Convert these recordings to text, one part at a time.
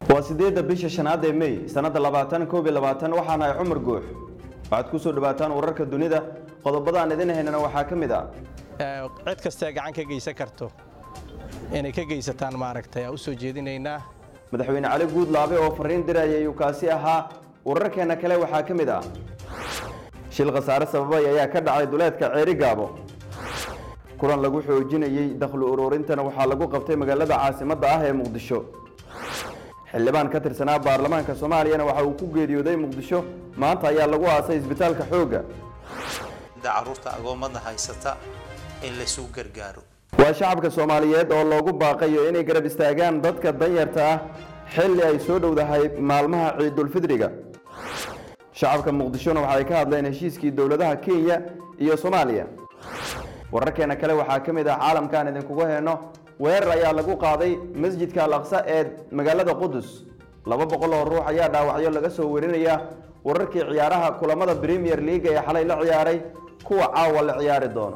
waa sideedda bisha shanaad ee mey sanadda labaatan koob iyo labaatan waxaana ay cumar guux waxaad ku soo dhawaataan wararka dunida qodobada aan idin haynana waxaa ka mid ah cid kastee gacan ka geysan karto inay ka geysataan maaragtay u soo jeedinaynaa madaxweyne cali guudlaabe oo fariin diraya ayuu kaasi ahaa wararkeena kale waxaa ka mid ah shil khasaare sababay ayaa ka dhacay duleedka ceeri gaabo kulan lagu xoojinayey dakhli ururintana waxaa lagu qabtay magaalada caasimadda ah ee muqdisho xildhibaan ka tirsanaa baarlamaanka soomaaliyana waxa uu ku geeriyooday muqdisho maanta ayaa lagu aasay isbitaalka xoogga caruurta agoomada haysata in laysu gargaaro waa shacabka soomaaliyeed oo loogu baaqayo inay garab istaagaan dadka danyarta ah xilli ay soo dhowdahay maalmaha ciidulfidriga shacabka muqdishona waxay ka hadleen heshiiskii dowladaha kenya iyo soomaaliya wararkeena kale waxaa ka mid ah caalamkaan idinkugu heyno weerar ayaa lagu qaaday masjidka al aqsa ee magaalada qudus laba boqol oo ruux ayaa dhaawacyo laga soo warinaya wararkii ciyaaraha kulamada premier leaga ee xalay la ciyaaray kuwa caawa la ciyaari doono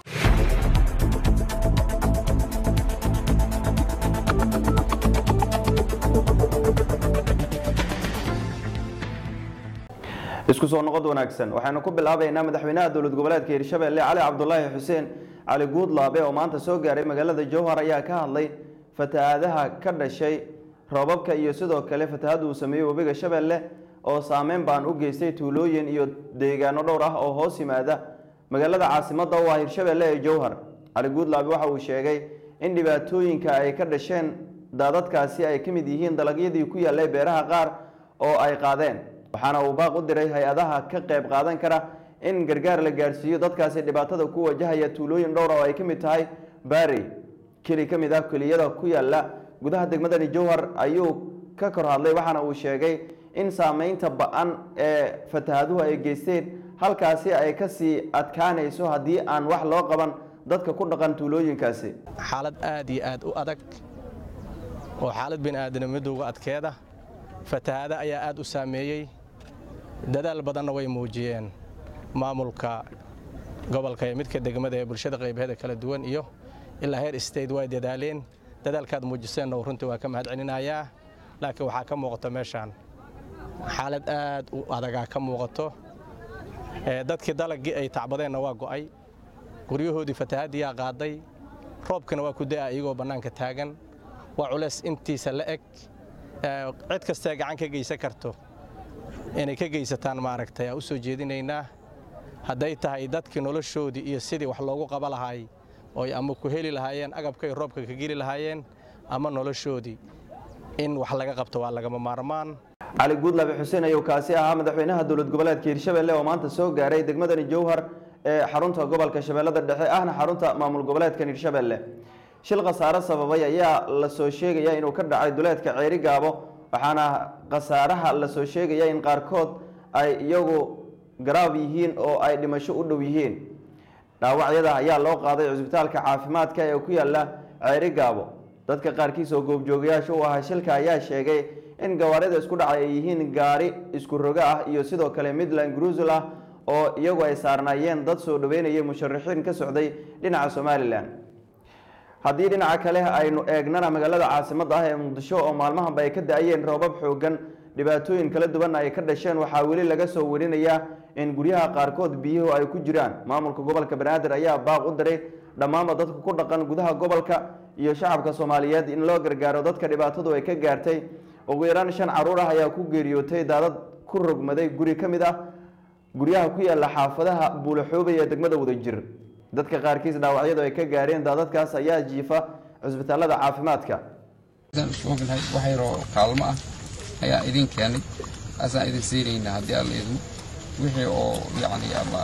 isku soo noqod wanaagsan waxaynu ku bilaabaynaa madaxweynaha dowlad goboleedka hirshabelle cali cabdulaahi xuseen cali guudlaabe oo maanta soo gaaray magaalada jowhar ayaa ka hadlay fatahaadaha ka dhashay roobabka iyo sidoo kale fatahaada uu sameeyey webiga shabeelle oo saameyn baan u geystay tuulooyin iyo deegaano dhowr ah oo hoos yimaada magaalada caasimadda oo ah hirshabelle ee jowhar cali guudlaabe waxa uu sheegay in dhibaatooyinka ay ka dhasheen daadadkaasi ay ka mid yihiin dalagyadii ku yaallay beeraha qaar oo ay qaadeen waxaana uu baaq u diray hay-adaha ka qayb qaadan kara in gargaar la gaarsiiyo dadkaasi dhibaatada ku wajahaya tuulooyin dhowra oo ay ka mid tahay baari keli ka mid ah keliyada ku yaalla gudaha degmadani jowhar ayuu ka kor hadlay waxaana uu sheegay in saameynta ba-an ee fatahaduhu ay geysteen halkaasi ay kasii adkaanayso haddii aan wax loo qaban dadka ku dhaqan tuulooyinkaasi xaalad aad iyo aad u adag oo xaalad bini'aadamidowga adkeeda fatahaada ayaa aad u saameeyey dadaal badanna way muujiyeen maamulka gobolka ee midka degmada ee bulshada qaybaheeda kala duwan iyo ilaa heer state way dadaaleen dadaalkaad muujiseenna runtii waa ka mahad celinayaa laakiin waxaa ka muuqato meeshaan xaalad aad u adagaa ka muuqato dadkii dalagii ay tacbadeenna waa go'ay guryahoodii fatahaaddiyaa qaaday roobkana waa ku da'a iyagoo bannaanka taagan waa culays intiisa la eg cid kastee gacan ka geysan karto inay ka geysataan maaragtay u soo jeedinaynaa hadday tahay dadkii noloshoodii iyo sidii wax loogu qaba lahaay ooy ama ku heli lahaayeen agabkay roobka ka geli lahaayeen ama noloshoodii in wax laga qabto waa lagama maarmaan cali guudlaabe xuseen ayuu kaasi ahaa madaxweynaha dowlad goboleedka hirshabelle oo maanta soo gaaray degmadani jowhar ee xarunta gobolka shabeellada dhexe ahna xarunta maamul goboleedkan hirshabelle shil khasaare sababay ayaa la soo sheegaya inuu ka dhacay duleedka ceeri gaabo waxaana khasaaraha la soo sheegaya in qaarkood ay iyagu garaab yihiin oo ay dhimasho u dhow yihiin dhaawacyada ayaa loo qaaday cisbitaalka caafimaadka ee ku yaalla ceeri gaabo dadka qaarkiis oo goobjoogayaasha u ahaa shilka ayaa sheegay in gawaarida isku dhacay ay yihiin gaari isku rogo ah iyo sidoo kale midland gruusel ah oo iyagu ay saarnaayeen dad soo dhaweynayay musharaxiin ka socday dhinaca somalilan haddii dhinaca kale aynu eegnana magaalada caasimadda ah ee muqdisho oo maalmahanba ay ka da-ayeen roobab xoogan dhibaatooyin kala duwan ay ka dhasheen waxaa weli laga soo warinayaa in guryaha qaarkood biyuhu ay ku jiraan maamulka gobolka banaadir ayaa baaq u diray dhammaanba dadka ku dhaqan gudaha gobolka iyo shacabka soomaaliyeed in loo gargaaro dadka dhibaatadu ay ka gaartay ugu yaraan shan caruur ah ayaa ku geeriyootay daadad ku rogmaday guri ka mid ah guryaha ku yaalla xaafadaha buulaxoobay ee degmada wadajir dadka qaarkiis dhaawacyadu ay ka gaareen daadadkaas ayaa jiifa cisbitaalada caafimaadka wax yaroo kaalmo ah ayaa idin keenay asaan idin siinaynaa haddii alla idmo wixii oo yacni ama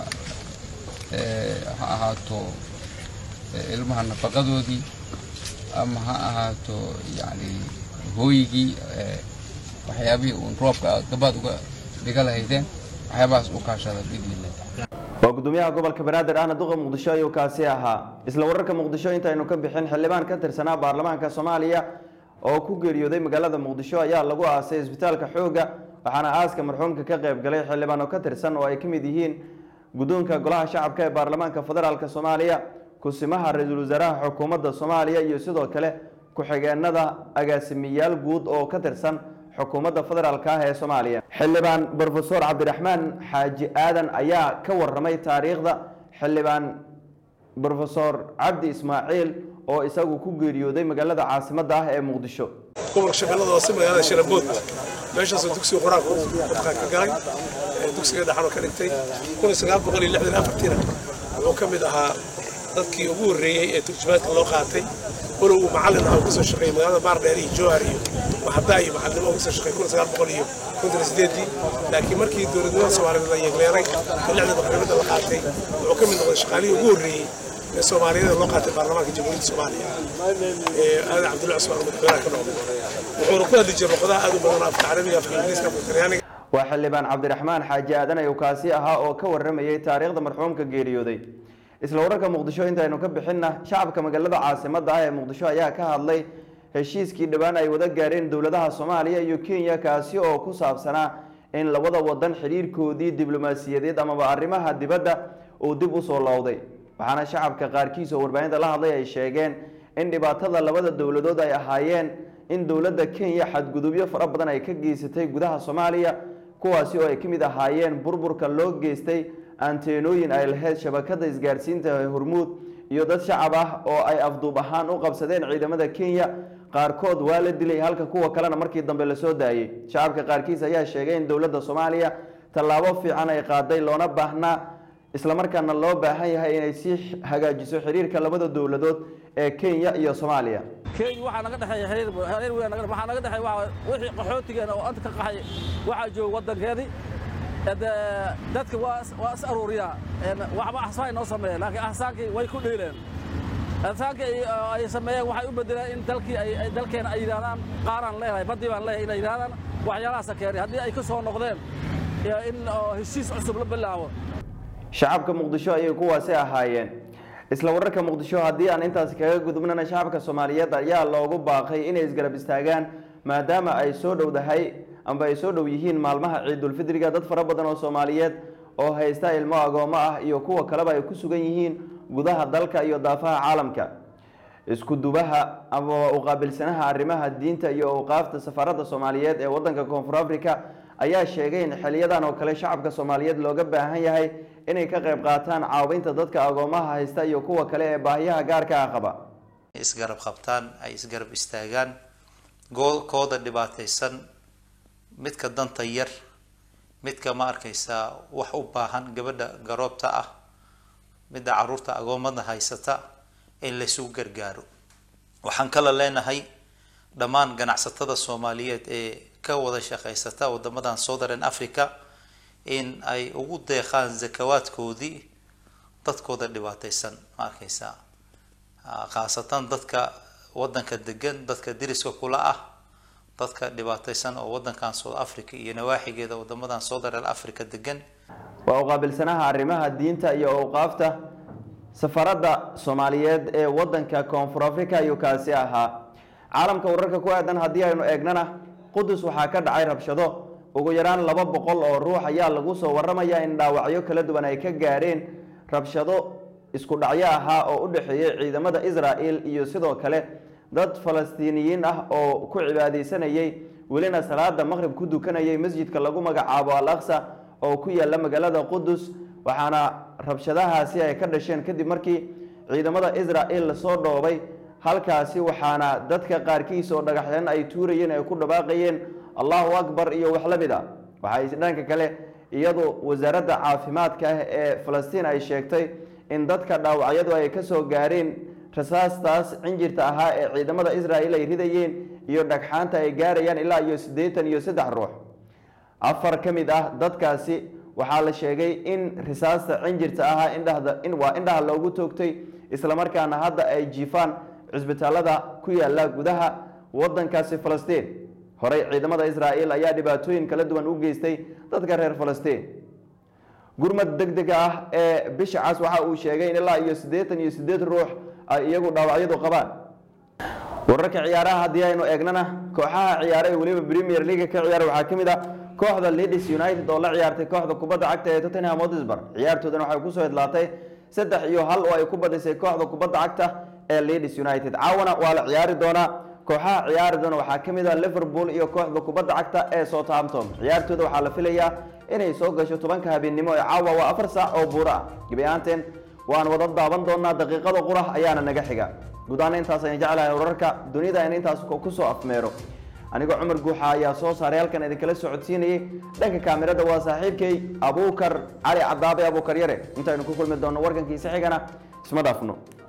ha ahaato ilmaha nafaqadoodii ama ha ahaato yacni hooyigii waxyaabihii uun roobka aad gabaad uga dhiga lahaydeen waxyaabahaas u kaashada biidnillah waa gudoomiyaha gobolka banaadir ahna duqa muqdisho ayuu kaasi ahaa isla wararka muqdisho intaynu ka bixin xildhibaan ka tirsanaa baarlamaanka soomaaliya oo ku geeriyooday magaalada muqdisho ayaa lagu aasay isbitaalka xoogga waxaana aaska marxuumka ka qayb galay xildhibaan oo ka tirsan oo ay ka mid yihiin guddoonka golaha shacabka ee baarlamaanka federaalk soomaaliya kusimaha ra-iisul wasaaraha xukuumadda soomaaliya iyo sidoo kale ku-xigeenada agaasimiyaal guud oo ka tirsan xukuumadda federaalk ah ee soomaaliya xildhibaan brofesor cabdiraxmaan xaaji aadan ayaa ka waramay taariikhda xildhibaan brofesor cabdi ismaaciil oo isagu ku geeriyooday magaalada caasimadda ah ee muqdisho gobolka shabeellada hoose magaalada shalabood meeshaasoo dugsiga qur-aanka dadka ka galay dugsiga dhexano ka dhigtay kun iyo sagaal boqol iyo lixdan afartiina wuxuu ka mid ahaa dadkii ugu horreeyey ee turjumaadka loo qaatay walow uu macallin ah kasoo shaqeeyey magaalada baardheer iyo jowhar iyo maxadaa iyo macallinimo kasoo shaqeeyey kun iyo sagaal boqol iyo konton iyo sideedii laakiin markii dowladnimada soomaaliyeed la yeegleeray ee lixda maqribada la qaatay wuxuu ka mid noqday shaqaalihii ugu horreeyey ee soomaaliyeed loo qaatay baarlamaanka jamhuuriyadda soomaaliya ee aadan cabdullahi cusmaan madaxweynaha ka noqday wuxuuna ku hadli jiray luqadaha aad u badan afka carabiga afka ingiriiska afka talyaaniga waa xildhibaan cabdiraxmaan xaaji aadan ayuu kaasi ahaa oo ka waramayey taariikhda marxuumka geeriyooday isla wararka muqdisho intaynu ka bixinna shacabka magaalada caasimadda ah ee muqdisho ayaa ka hadlay heshiiskii dhowaan ay wada gaareen dowladaha soomaaliya iyo kenya kaasi oo ku saabsanaa in labada wadan xidhiirkoodii diblomaasiyadeed amaba arrimaha dibadda uu dib usoo lowday waxaana shacabka qaarkiis oo warbaahinta la hadlay ay sheegeen in dhibaatada labada dowladood ay ahaayeen in dowladda kenya xadgudubyo fara badan ay ka geysatay gudaha soomaaliya kuwaasi oo ay ka mid ahaayeen burburka loo geystay anteenooyin ay lahayd shabakada isgaarsiinta hormuud iyo dad shacab ah oo ay afduub ahaan u qabsadeen ciidamada kenya qaarkood waa la dilay halka kuwa kalena markii dambe lasoo daayey shacabka qaarkiis ayaa sheegay in dowladda soomaaliya tallaabo fiican ay qaaday loona baahnaa islamarkaana loo baahan yahay inay sii hagaajiso xiriirka labada dowladood ee kenya iyo soomaaliya kenya waxaa naga dhexeeya xiriir xiriir weyn naga waxaa naga dhexeeya waa wixii qaxootigeena oo anta ka qaxay waxaa jooga waddankeedii de dadka waa waa is aruuriyaa waxba axsaan inoo sameeyeen laakiin axsaankii way ku dhiileen axsaankii ay sameeyeen waxay u bedeleen in dalkii ay dalkeena ay yidhahdaan qaaraan leeyahay baddii baan leeyahay inay yidhahdaan waxyaalahaasa keenay haddii ay ka soo noqdeen in heshiis cusub la bilaabo shacabka muqdisho ayay kuwaasi ahaayeen isla wararka muqdisho haddii aan intaasi kaga gudubnana shacabka soomaaliyeed ayaa loogu baaqay inay isgarab istaagaan maadaama ay soo dhowdahay amba ay soo dhow yihiin maalmaha ciidulfidriga dad fara badan oo soomaaliyeed oo haysta ilmo agoomo ah iyo kuwa kaleba ay ku sugan yihiin gudaha dalka iyo daafaha caalamka isku dubaha ama uqaabilsanaha arrimaha diinta iyo awqaafta safaaradda soomaaliyeed ee wadanka koonfur africa ayaa sheegay in xiliyadan oo kale shacabka soomaaliyeed looga baahan yahay inay ka qayb qaataan caawinta dadka agoomaha haysta iyo kuwa kale ee baahiyaha gaarka ah qaba isgarab qabtaan ay isgarab istaagaan goolkooda dhibaataysan midka danta yar midka ma arkaysaa wax u baahan gabadha garoobta ah midda caruurta agoomada haysata in laysugu gargaaro waxaan kala leenahay dhammaan ganacsatada soomaaliyeed ee ka wada shaqaysata wadamadan southern africa in ay ugu deeqaan zakawaadkoodii dadkooda dhibaataysan ma arkaysaa khaasatan dadka wadanka degan dadka deriska kula ah dadka dhibaataysan oo wadankan south africa iyo nawaaxigeeda wadamadan southern africa degan waa uqaabilsanaha arrimaha diinta iyo awqaafta safaradda soomaaliyeed ee wadanka koonfur africa ayuu kaasi ahaa caalamka wararka ku aadan haddii aynu eegnana qudus waxaa ka dhacay rabshado ugu yaraan laba boqol oo ruux ayaa lagu soo waramaya in dhaawacyo kala duwan ay ka gaareen rabshado isku dhacyo ahaa oo u dhexeeyey ciidamada israel iyo sidoo kale dad falastiiniyiin ah oo ku cibaadeysanayay welina salaada maqrib ku dukanayay masjidka lagu magacaabo al aqsa oo ku yaala magaalada qudus waxaana rabshadahaasi ay ka dhasheen kadib markii ciidamada israel lasoo dhoobay halkaasi waxaana dadka qaarkiis oo dhagaxyan ay tuurayeen ay ku dhawaaqayeen allahu akbar iyo wax la mid a waxay dhanka kale iyadu wasaaradda caafimaadka ah ee falastiin ay sheegtay in dadka dhaawacyadu ay kasoo gaareen rasaastaas cinjirta ahaa ee ciidamada israel ay ridayeen iyo dhagxaanta ay gaarayaan ilaa iyo siddeetan iyo saddex ruux afar ka mid ah dadkaasi waxaa la sheegay in risaasta cinjirta ahaa indhahda in waa indhaha loogu toogtay islamarkaana hadda ay jiifaan cisbitaalada ku yaala gudaha wadankaasi falastiin horey ciidamada israel ayaa dhibaatooyin kala duwan u geystay dadka reer falastiin gurmad deg dega ah ee bisha cas waxa uu sheegay in ilaa iyo siddeetan iyo siddeed ruux ay iyagu dhaawacyadu qabaan wararka ciyaaraha haddii aynu eegnana kooxaha ciyaara ee weliba premier league ka ciyaara waxaa ka mid ah kooxda leeds united oo la ciyaartay kooxda kubadda cagta ee tottenham hotspur ciyaartoodana waxay kusoo idlaatay saddex iyo hal oo ay ku badisay kooxda kubadda cagta ee leeds united caawana waa la ciyaari doonaa kooxaha ciyaari doona waxaa ka mid ah liverpool iyo kooxda kubadda cagta ee southampton ciyaartooda waxaa la filayaa inay soo gasho tobanka habeennimo ee caawa waa afar saac oo buuro ah gebi ahaanteen waan wada daaban doonaa daqiiqada qurah ayaana naga xiga guud ahaan intaas ayaan jeclahay wararka dunida in intaas kusoo afmeero anigoo cumar guuxa ayaa soo saaray halkan idinkala socodsiinayay dhanka kaamirada waa saaxiibkay abuukar cali cadaabe abuukar yare intaynu ku kulmi doonno warkankiisa xigana isma dhaafno